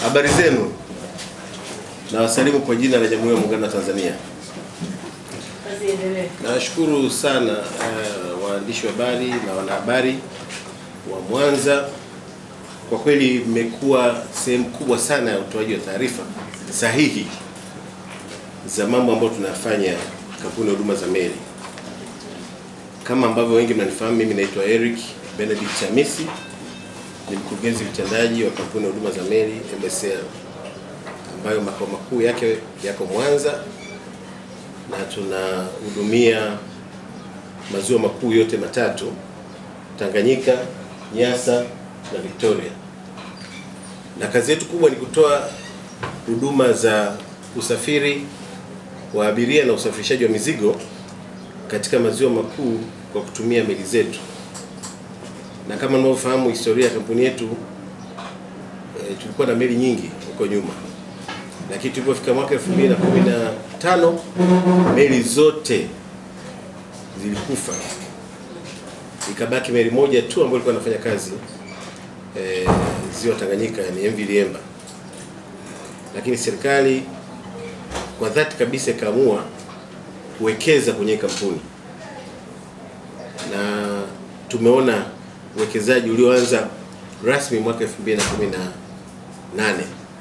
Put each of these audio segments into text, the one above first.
Habari zenu, na wasalimu kwa jina la Jamhuri ya Muungano wa Tanzania. Kazi iendelee. Nawashukuru sana uh, waandishi wa habari na wanahabari wa Mwanza. Kwa kweli mmekuwa sehemu kubwa sana ya utoaji wa taarifa sahihi za mambo ambayo tunafanya kampuni ya huduma za meli. Kama ambavyo wengi mnanifahamu, mimi naitwa Eric Benedict Chamisi, ni mkurugenzi mtendaji wa kampuni ya huduma za meli MSL, ambayo makao makuu yake yako Mwanza na tunahudumia maziwa makuu yote matatu Tanganyika, Nyasa na Victoria. Na kazi yetu kubwa ni kutoa huduma za usafiri wa abiria na usafirishaji wa mizigo katika maziwa makuu kwa kutumia meli zetu. Na kama mnavyofahamu historia ya kampuni yetu e, tulikuwa na meli nyingi huko nyuma, lakini tulipofika mwaka 2015 meli zote zilikufa, ikabaki meli moja tu ambayo ilikuwa inafanya kazi e, ziwa Tanganyika, ni MV Liemba. Lakini serikali kwa dhati kabisa ikaamua kuwekeza kwenye hii kampuni na tumeona uwekezaji ulioanza rasmi mwaka 2018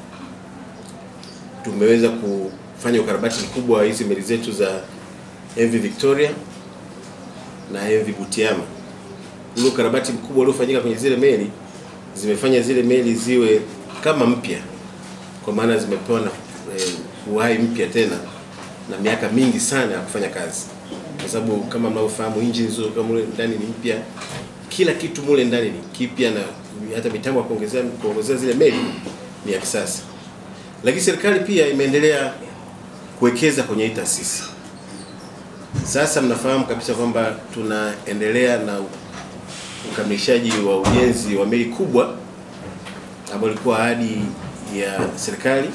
tumeweza kufanya ukarabati mkubwa wa hizi meli zetu za MV Victoria na MV Butiama. Ule ukarabati mkubwa uliofanyika kwenye zile meli zimefanya zile meli ziwe kama mpya, kwa maana zimepewa na eh, uhai mpya tena na miaka mingi sana ya kufanya kazi, kwa sababu kama mnavyofahamu engine hizo kama mule ndani ni mpya, kila kitu mule ndani ni kipya, na hata mitambo ya kuongezea kuongezea zile meli ni ya kisasa. Lakini serikali pia imeendelea kuwekeza kwenye hii taasisi. Sasa mnafahamu kabisa kwamba tunaendelea na ukamilishaji wa ujenzi wa meli kubwa ambayo ilikuwa ahadi ya serikali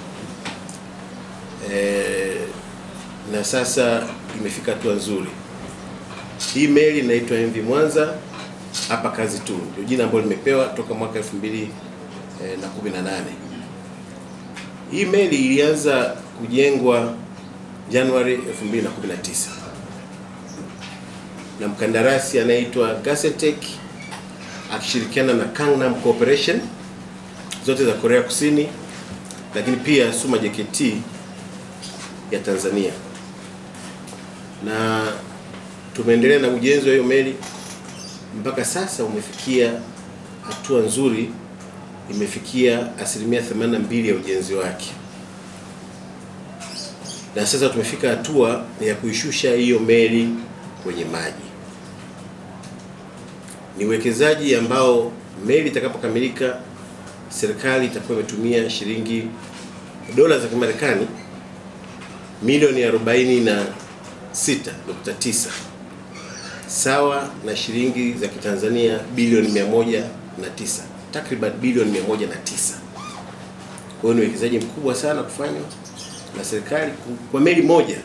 e, na sasa imefika hatua nzuri. Hii meli inaitwa MV Mwanza, hapa kazi tu, ndio jina ambalo limepewa toka mwaka 2018. Hii meli ilianza kujengwa Januari 2019 na mkandarasi anayeitwa Gasetec akishirikiana na Gangnam Corporation zote za Korea Kusini, lakini pia Suma JKT ya Tanzania, na tumeendelea na ujenzi wa hiyo meli mpaka sasa umefikia hatua nzuri, imefikia asilimia 82 ya ujenzi wake, na sasa tumefika hatua ya kuishusha hiyo meli kwenye maji. Ni uwekezaji ambao meli itakapokamilika, serikali itakuwa imetumia shilingi dola za Kimarekani milioni 46.9 sawa na shilingi za Kitanzania bilioni 109, takriban bilioni 109. Kwa hiyo ni uwekezaji mkubwa sana kufanywa na serikali kwa meli moja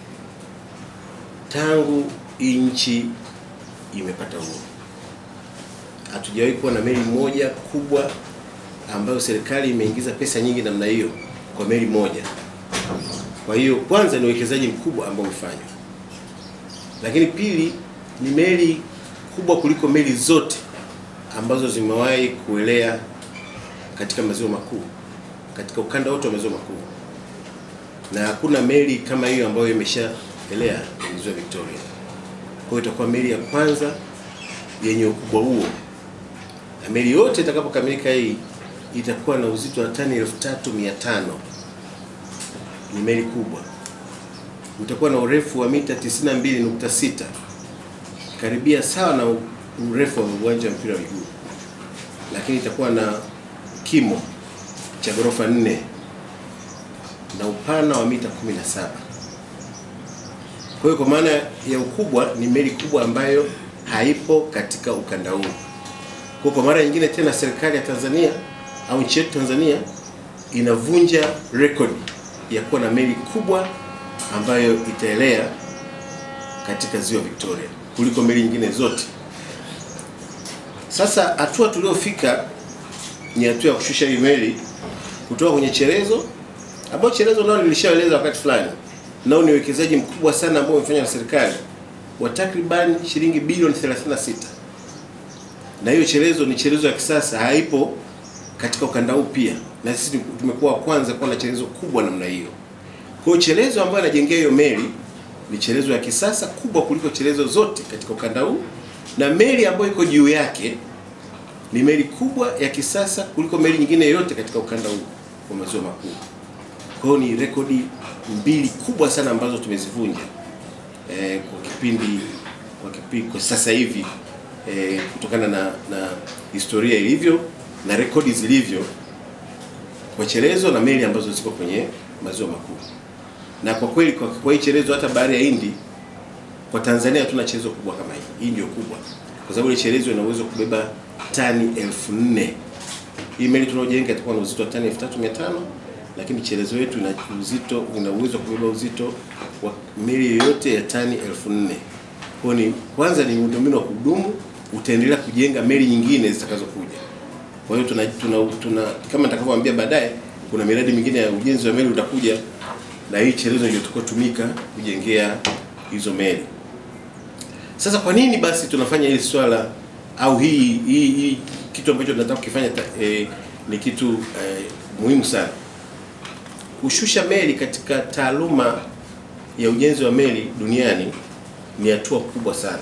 tangu nchi imepata uhuru. Hatujawahi kuwa na meli moja kubwa ambayo serikali imeingiza pesa nyingi namna hiyo kwa meli moja. Kwa hiyo kwanza ni uwekezaji mkubwa ambao umefanywa, lakini pili ni meli kubwa kuliko meli zote ambazo zimewahi kuelea katika maziwa makuu, katika ukanda wote wa maziwa makuu, na hakuna meli kama hiyo ambayo imeshaelea kwenye ziwa Victoria. Kwa hiyo itakuwa meli ya kwanza yenye ukubwa huo, na meli yote itakapokamilika hii itakuwa na uzito wa tani 3500 ni meli kubwa. Utakuwa na urefu wa mita 92.6 karibia sawa na urefu wa uwanja wa mpira wa miguu, lakini itakuwa na kimo cha ghorofa 4 na upana wa mita 17. Kwa hiyo kwa maana ya ukubwa ni meli kubwa ambayo haipo katika ukanda huu. Kwa kwa mara nyingine tena serikali ya Tanzania au nchi yetu Tanzania inavunja rekodi ya kuwa na meli kubwa ambayo itaelea katika ziwa Victoria kuliko meli nyingine zote. Sasa hatua tuliofika ni hatua ya kushusha hii meli kutoka kwenye chelezo ambao chelezo nao nilishaeleza wakati fulani, nao ni uwekezaji mkubwa sana ambao umefanywa na serikali wa takriban shilingi bilioni 36 na hiyo chelezo ni chelezo ya kisasa, haipo katika ukanda huu pia, na sisi tumekuwa wa kwanza kuwa na chelezo kubwa namna hiyo. Kwa hiyo chelezo ambayo anajengea hiyo meli ni chelezo ya kisasa kubwa kuliko chelezo zote katika ukanda huu, na meli ambayo iko juu yake ni meli kubwa ya kisasa kuliko meli nyingine yoyote katika ukanda huu wa maziwa makuu. Kwa hiyo ni rekodi mbili kubwa sana ambazo tumezivunja eh, kwa kipindi kwa kipindi kwa sasa hivi eh, kutokana na, na historia ilivyo na rekodi zilivyo kwa chelezo na meli ambazo ziko kwenye maziwa makuu. Na kwa kweli kwa, kwa hii chelezo hata bahari ya Hindi kwa Tanzania hatuna chelezo kubwa kama hii. Hii ndio kubwa, kwa sababu ile chelezo ina uwezo kubeba tani elfu nne. Hii meli tunaojenga itakuwa na uzito wa tani 3500 lakini chelezo yetu ina uzito ina uwezo wa kubeba uzito wa meli yoyote ya tani elfu nne. Kwa ni kwanza ni miundombinu wa kudumu, utaendelea kujenga meli nyingine zitakazokuja. Kwa hiyo tuna, tuna, tuna kama nitakavyowaambia baadaye, kuna miradi mingine ya ujenzi wa meli utakuja, na hii chelezo ndio tutakayotumika kujengea hizo meli. Sasa kwa nini basi tunafanya hili swala au hii hii, hii kitu ambacho tunataka kukifanya eh, ni kitu eh, muhimu sana. Kushusha meli katika taaluma ya ujenzi wa meli duniani ni hatua kubwa sana,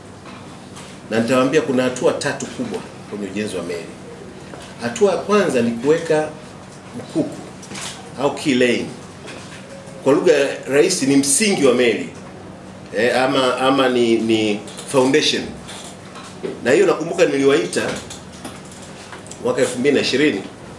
na nitawaambia kuna hatua tatu kubwa kwenye ujenzi wa meli. Hatua ya kwanza ni kuweka mkuku au key laying, kwa lugha rahisi ni msingi wa meli e, ama ama ni, ni foundation. Na hiyo nakumbuka niliwaita mwaka 2020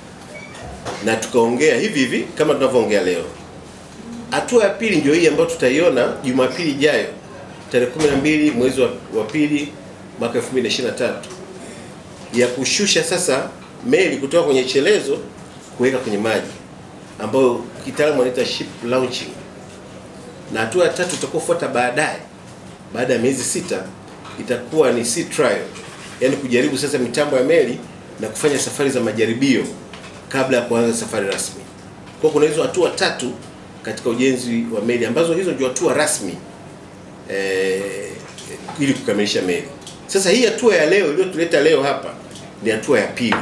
na tukaongea hivi hivi kama tunavyoongea leo. Hatua ya pili ndio hii ambayo tutaiona Jumapili ijayo tarehe 12 mwezi wa, wa pili mwaka 2023 ya kushusha sasa meli kutoka kwenye chelezo kuweka kwenye maji ambayo kitaalamu wanaita ship launching, na hatua ya tatu itakayofuata baadaye, baada ya miezi sita, itakuwa ni sea trial, yaani kujaribu sasa mitambo ya meli na kufanya safari za majaribio kabla ya kuanza safari rasmi. Kwa kuna hizo hatua tatu katika ujenzi wa meli ambazo hizo ndio hatua rasmi eh, ili kukamilisha meli. Sasa hii hatua ya leo iliyotuleta leo hapa ni hatua ya pili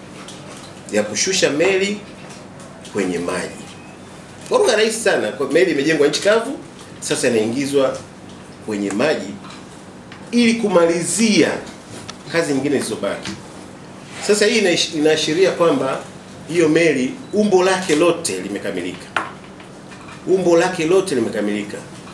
ya kushusha meli kwenye maji. Kwa lugha rahisi sana, kwa meli imejengwa nchi kavu, sasa inaingizwa kwenye maji ili kumalizia kazi nyingine zilizobaki. Sasa hii inaashiria kwamba hiyo meli umbo lake lote limekamilika, umbo lake lote limekamilika.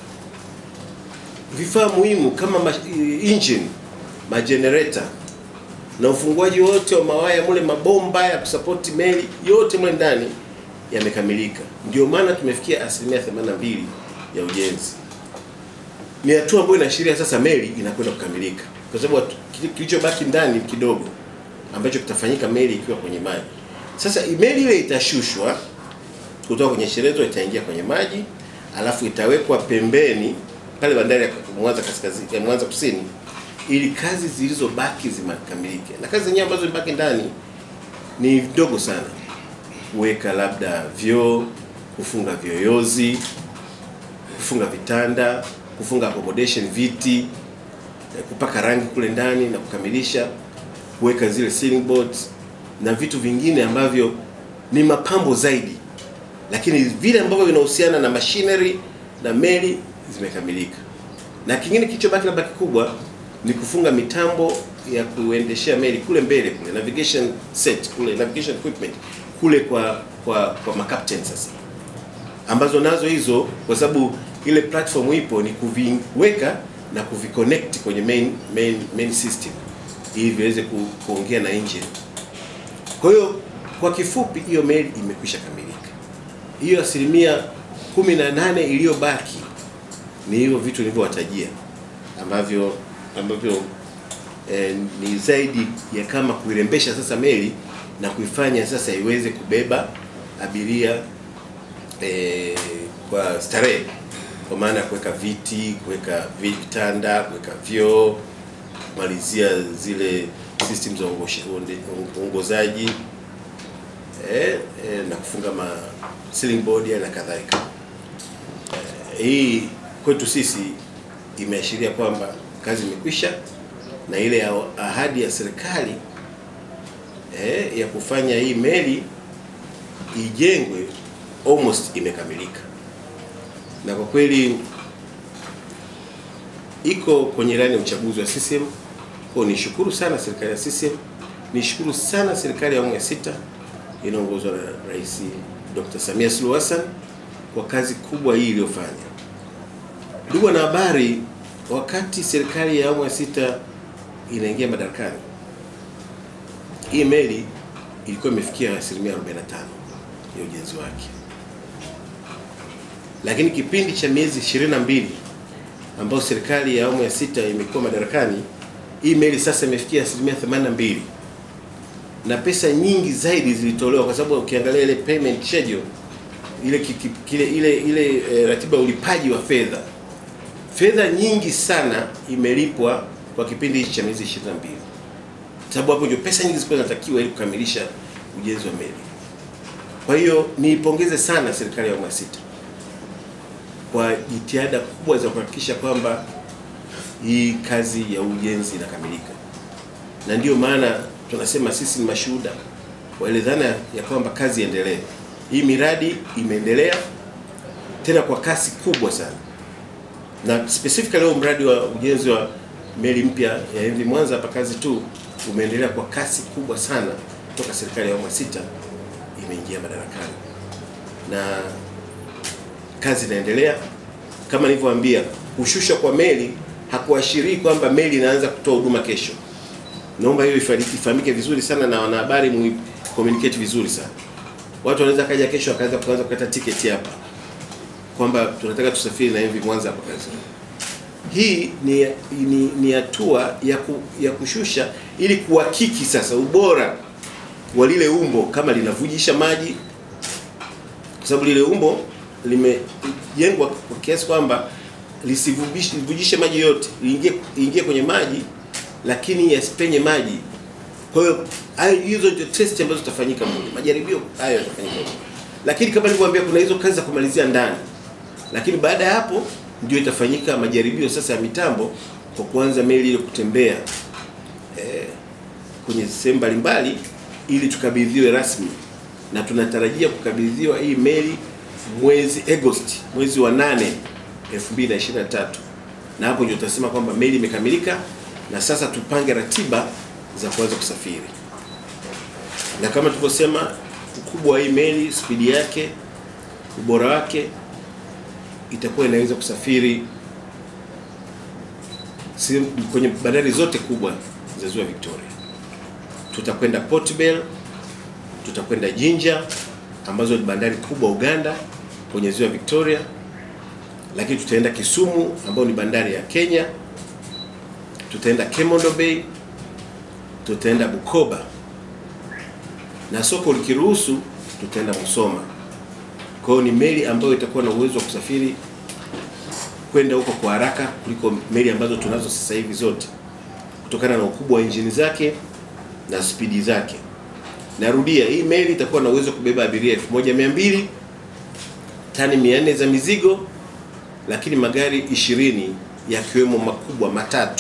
Vifaa muhimu kama ma engine, majenereta na ufunguaji wote wa mawaya mule, mabomba ya kusapoti meli yote mule ndani yamekamilika. Ndio maana tumefikia asilimia 82 ya ujenzi. Ni hatua ambayo inaashiria sasa meli inakwenda kukamilika, kwa sababu kilichobaki ndani kidogo ambacho kitafanyika meli ikiwa kwenye maji. Sasa meli ile itashushwa kutoka kwenye chelezo, itaingia kwenye maji, alafu itawekwa pembeni pale bandari ya Mwanza kaskazini, ya Mwanza kusini, ili kazi zilizobaki zimakamilike. Na kazi zenyewe ambazo zimebaki ndani ni ndogo sana, kuweka labda vyoo, kufunga vyoyozi, kufunga vitanda, kufunga accommodation, viti, kupaka rangi kule ndani na kukamilisha kuweka zile ceiling boards na vitu vingine ambavyo ni mapambo zaidi, lakini vile ambavyo vinahusiana na machinery na meli zimekamilika. Na kingine kilichobaki labda kikubwa ni kufunga mitambo ya kuendeshea meli kule mbele kule, navigation set kule, navigation equipment kule kwa kwa kwa makapteni sasa, ambazo nazo hizo, kwa sababu ile platform ipo, ni kuviweka na kuviconnect kwenye main main main system ili viweze ku, kuongea na engine. Kwa hiyo kwa kifupi, hiyo meli imekwisha kamilika. Hiyo asilimia kumi na nane iliyobaki ni hivyo vitu nilivyowatajia ambavyo ambavyo eh, ni zaidi ya kama kuirembesha sasa meli na kuifanya sasa iweze kubeba abiria eh, kwa starehe, kwa maana ya kuweka viti, kuweka vitanda, kuweka vyoo kumalizia zile system za uongozaji eh, eh, na kufunga ma ceiling board na kadhalika. Eh, hii kwetu sisi imeashiria kwamba kazi imekwisha na ile ya ahadi ya serikali eh, ya kufanya hii meli ijengwe almost imekamilika, na kwa kweli iko kwenye ilani ya uchaguzi wa CCM. Kwa nishukuru sana serikali ya CCM, nishukuru sana serikali ya awamu ya sita inaongozwa na Rais Dr. Samia Suluhu Hassan kwa kazi kubwa hii iliyofanya. Ndugu wanahabari, wakati serikali ya awamu ya sita inaingia madarakani, hii meli ilikuwa imefikia asilimia 45 ya ujenzi wake, lakini kipindi cha miezi 22 ambayo serikali ya awamu ya sita imekuwa madarakani, hii meli sasa imefikia asilimia 82 na pesa nyingi zaidi zilitolewa, kwa sababu ukiangalia ile payment schedule ile kiki, kile ile ile e, ratiba ya ulipaji wa fedha, fedha nyingi sana imelipwa kwa kipindi hichi cha miezi 22, sababu hapo ndio pesa nyingi zilikuwa zinatakiwa ili kukamilisha ujenzi wa meli. Kwa hiyo niipongeze sana serikali ya awamu ya sita kwa jitihada kubwa za kuhakikisha kwamba hii kazi ya ujenzi inakamilika, na ndiyo maana tunasema sisi ni mashuhuda wa ile dhana ya kwamba kazi iendelee. Hii miradi imeendelea tena kwa kasi kubwa sana, na specifically leo mradi wa ujenzi wa meli mpya ya MV Mwanza hapa kazi tu umeendelea kwa kasi kubwa sana toka serikali ya awamu ya sita imeingia madarakani, na kazi inaendelea. Kama nilivyowaambia, kushusha kwa meli hakuashirii kwamba meli inaanza kutoa huduma kesho. Naomba hiyo ifahamike vizuri sana na wanahabari mu communicate vizuri sana. Watu wanaweza kaja kesho akaanza kuanza kukata tiketi hapa kwamba tunataka tusafiri na MV Mwanza hapa kazi. Hii ni ni, ni hatua ya, ku, ya kushusha ili kuhakiki sasa ubora wa lile umbo kama linavujisha maji, kwa sababu lile umbo limejengwa kwa kiasi kwamba lisivujishe maji yote, liingie ingie kwenye maji lakini yasipenye maji. Kwa hiyo hayo hizo ndio test ambazo zitafanyika mule, majaribio hayo yatafanyika mule. Lakini kama nilivyowaambia, kuna hizo kazi za kumalizia ndani, lakini baada ya hapo ndio itafanyika majaribio sasa ya mitambo kwa kuanza meli ile kutembea eh, kwenye sehemu mbalimbali ili tukabidhiwe rasmi, na tunatarajia kukabidhiwa hii meli mwezi Agosti, mwezi wa 8 2023, na hapo ndio tutasema kwamba meli imekamilika na sasa tupange ratiba za kuanza kusafiri. Na kama tulivyosema, ukubwa wa hii meli, spidi yake, ubora wake, itakuwa inaweza kusafiri kwenye bandari zote kubwa za ziwa Victoria. Tutakwenda Port Bell, tutakwenda Jinja ambazo ni bandari kubwa Uganda kwenye ziwa Victoria, lakini tutaenda Kisumu ambayo ni bandari ya Kenya tutaenda Kemondo Bay, tutaenda Bukoba na soko likiruhusu tutaenda Musoma. Kwa hiyo ni meli ambayo itakuwa na uwezo wa kusafiri kwenda huko kwa haraka kuliko meli ambazo tunazo sasa hivi zote, kutokana na ukubwa wa injini zake na spidi zake. Narudia, hii meli itakuwa na uwezo wa kubeba abiria 1200 tani 400 za mizigo, lakini magari 20 yakiwemo makubwa matatu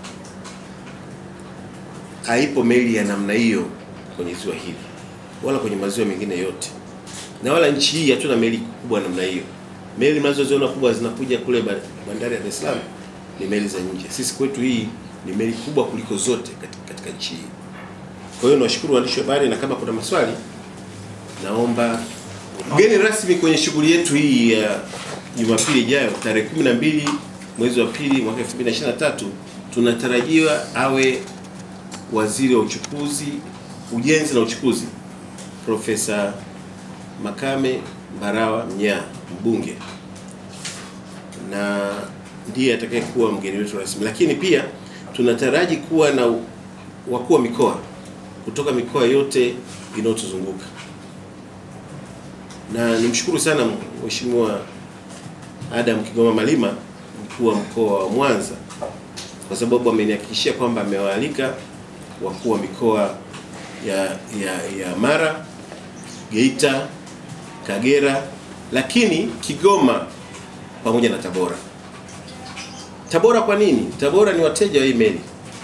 haipo meli ya namna hiyo kwenye ziwa hili wala kwenye maziwa mengine yote, na wala nchi hii hatuna meli kubwa namna hiyo. Meli mnazoziona kubwa zinakuja kule bandari ya Dar es Salaam ni meli za nje. Sisi kwetu hii ni meli kubwa kuliko zote katika, katika nchi hii. Kwa hiyo nawashukuru waandishi wa habari, na kama kuna maswali naomba. Mgeni rasmi kwenye shughuli yetu hii ya Jumapili ijayo tarehe 12 mwezi wa pili mwaka 2023 tunatarajiwa awe Waziri wa Uchukuzi, Ujenzi na Uchukuzi, Profesa Makame Mbarawa Mnyaa, mbunge, na ndiye atakayekuwa mgeni wetu rasmi. Lakini pia tunataraji kuwa na wakuu wa mikoa kutoka mikoa yote inayotuzunguka, na nimshukuru sana Mheshimiwa Adam Kigoma Malima, mkuu wa mkoa wa Mwanza, kwa sababu amenihakikishia kwamba amewaalika wakuu wa mikoa ya, ya, ya Mara, Geita, Kagera, lakini Kigoma pamoja na Tabora. Tabora kwa nini? Tabora ni wateja wa hii meli.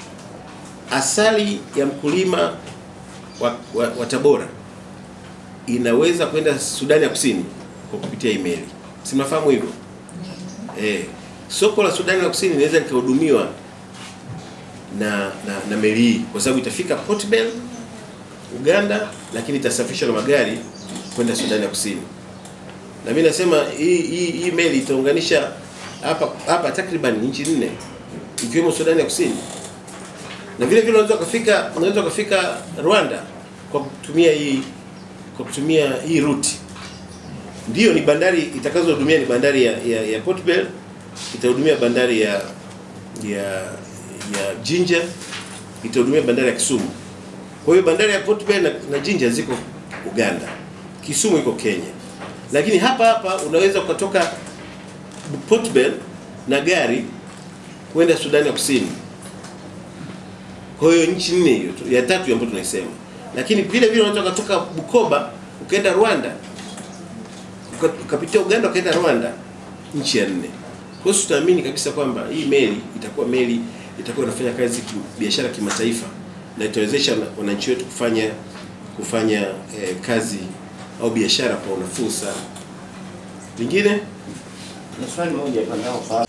Asali ya mkulima wa, wa, wa Tabora inaweza kwenda Sudani ya Kusini kwa kupitia hii meli. Si mnafahamu hivyo? Eh, soko la Sudani ya Kusini linaweza likahudumiwa na, na na meli hii kwa sababu itafika Port Bell Uganda, lakini itasafirishwa na magari kwenda Sudani ya Kusini. Na mimi nasema hii hii, hii meli itaunganisha hapa hapa takriban nchi nne ikiwemo Sudani ya Kusini, na vile vile unaweza kufika unaweza kufika Rwanda kwa kutumia hii kwa kutumia hii route. Ndiyo, ni bandari itakazohudumia ni bandari ya, ya, ya Port Bell, itahudumia bandari ya ya ya Jinja, itahudumia bandari ya Kisumu. Kwa hiyo bandari ya Port Bell na, na Jinja ziko Uganda, Kisumu iko Kenya, lakini hapa hapa unaweza ukatoka Port Bell na gari kwenda Sudani ya Kusini. Kwa hiyo nchi nne hiyo tu, ya tatu ambayo tunaisema, lakini vile vile unaweza kutoka Bukoba ukaenda Rwanda, uka- ukapitia Uganda ukaenda Rwanda, nchi ya nne. Kwa hiyo tutaamini kabisa kwamba hii meli itakuwa meli itakuwa inafanya kazi ki, biashara kimataifa na itawezesha wana- wananchi wetu kufanya kufanya eh, kazi au biashara kwa unafuu sana. Lingine Na swali moja hapa nao